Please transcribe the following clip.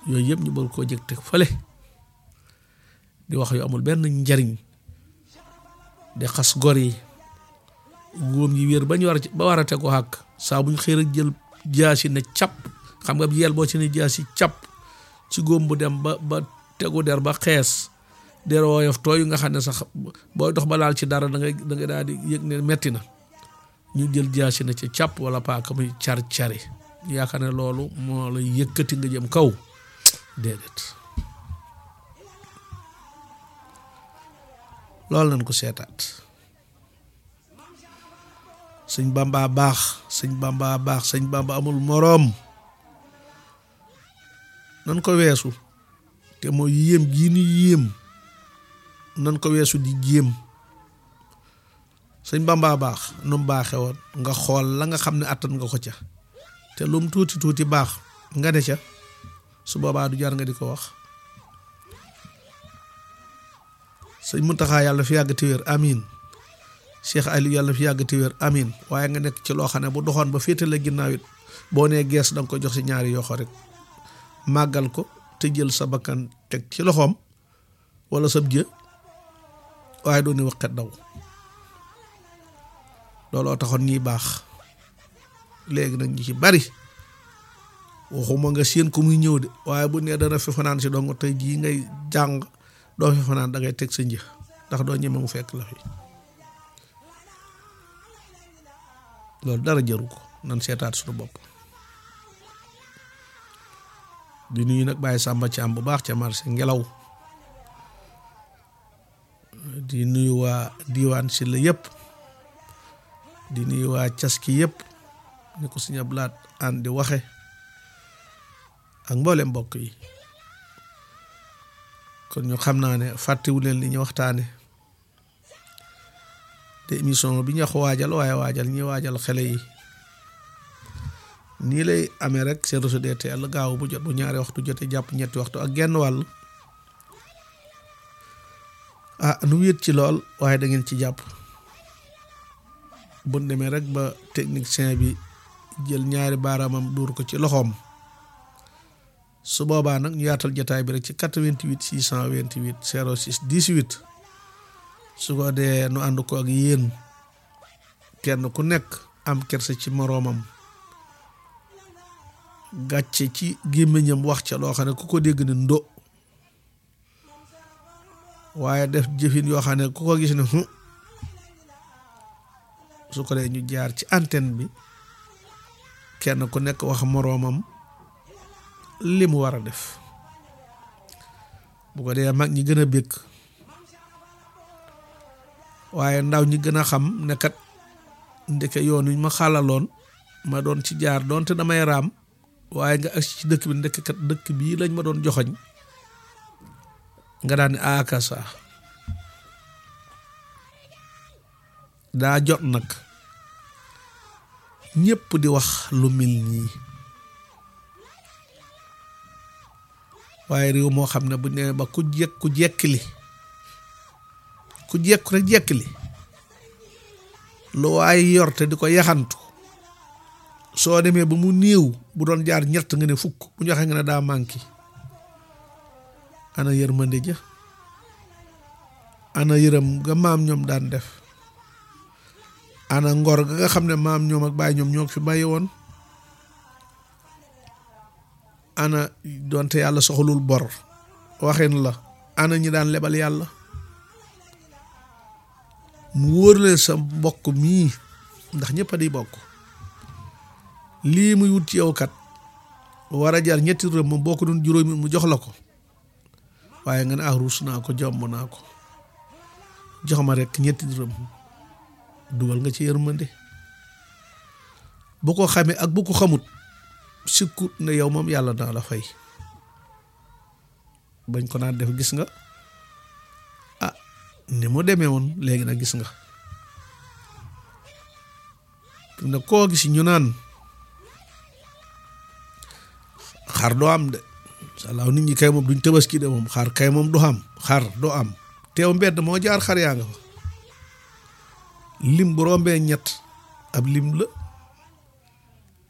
yooyu yëpp ñu bëgg koo jëg teg fële di wax yu amul benn njariñ di xas gor yi góom yi wér ba ñu war a ba war a teg ko xàkk saa buñ xëy rek jël jaasi ne cap xam nga yel boo ci ne jaasi cap ci góom bu dem ba ba tegu der ba xees der woyof tooy nga xam ne sax booy dox ba laal ci dara da ngay da ngay daal di yëg ne metti na ñu jël jaasi na ci cap wala paaka muy car cari yaakaar ne loolu moo la yëkkati nga jëm kaw déedéet loolu nañ ko seetaat sëñ bamba baax sëñ bamba baax sëñ bamba amul moroom nan ko weesu te mooy yéem gii ni yéem nan ko weesu di jéem sëñ bamba baax nu mu baaxe woon nga xool la nga xam ne attan nga ko ca te lum tuuti tuuti baax nga ne ca su boobaa du jar nga di ko wax sëñ Muntaxa yàlla fi yàgg te wér amin Cheikh Aliou yàlla fi yàgg te wér amin waaye nga nekk ci loo xam ne bu doxoon ba féete la ginnaaw it boo nee gees danga ko jox si ñaari yoxo rek màggal ko te jël sa bakkan teg ci loxoom wala sab jë waaye doon ni waqet daw looloo taxoon ñiy baax léegi nag ñi ci bari waxuma nga séen ko muy ñëw de waaye bu nee dana fi fanaan si dong tey jii ngay jàng doo fi fanaan da ngay teg sa njëx ndax doo ñeme mu fekk la fi loolu dara jëru ko nan seetaat suñu bopp di nuyu nag bàyyi sàmba ci am bu baax ca marché ngelaw di nuyu waa diiwaan si la yëpp di nuyu waa caski yëpp ni ko suñu blaat ànd di waxe ak mboolem mbokk yi kon ñu xam naa ne fàttewu leen li ñu waxtaane te émission bi ñu wax waajal waaye waajal ñi waajal xale yi nii lay amee rek seen réseau DTL gaaw bu jot bu ñaari waxtu jotee jàpp ñetti waxtu ak genn wàll ah nu wéet ci lool waaye da ngeen ci jàpp bu demee rek ba technicien bi jël ñaari baaraamam duur ko ci loxoom su boobaa nag ñu yaatal jotaay bi rek ci 88 628 06 18 su ko dee nu ànd ko ak yéen kenn ku nekk am kerse ci moroomam gàcce ci gémmiñam wax ca loo xam ne ku ko dégg ne ndo waaye def jëfin yoo xam ne ku ko gis ne su ko dee ñu jaar ci antenne bi kenn ku nekk wax moroomam li mu war a def bu ko dee mag ñi gën a békk waaye ndaw ñi gën a xam ne kat ndeke yoon wi ma xàllaloon ma doon ci jaar doonte damay raam waaye nga agsi ci dëkk bi ndeke kat dëkk bii lañ ma doon joxoñ nga daan ne akasa daa jot nag ñépp di wax lu mel nii waaye réew moo xam ne bu nee ba ku jekk ku jekkili ku jekku rek jekkili lu waaye yor te di ko yaxantu soo demee ba mu néew bu doon jaar ñett nga ne fukk bu ñu waxee nga ne daa manqué ana yërmande ja ana yërëm nga maam ñoom daan def ana ngor ga nga xam ne maam ñoom ak baay ñoom ñoo fi bàyyi woon ana doonte yàlla soxlul bor waxin la ana ñi daan lebal yàlla mu wóor leen sa mbokk mii ndax ñëpp a di bokk lii muy wut ci yow kat war a jar ñetti dërëm moom boo ko doon juróomi mu jox la ko waaye nga ne ah ruus naa ko jomb naa ko jox ma rek ñetti dërëm dugal nga ci yërmande bu ko xamee ak bu ko xamut sikkut ne yow moom yàlla naa la fay bañ ko naan def gis nga ah ni mu demee woon léegi nag gis nga ne koo gis ñu naan xar doo am de salaaw nit ñi kay moom duñ tabaski de moom xar kay moom du am xar doo am teew mbedd moo jaar xar yaa nga fa lim bu rombee ñett ab lim la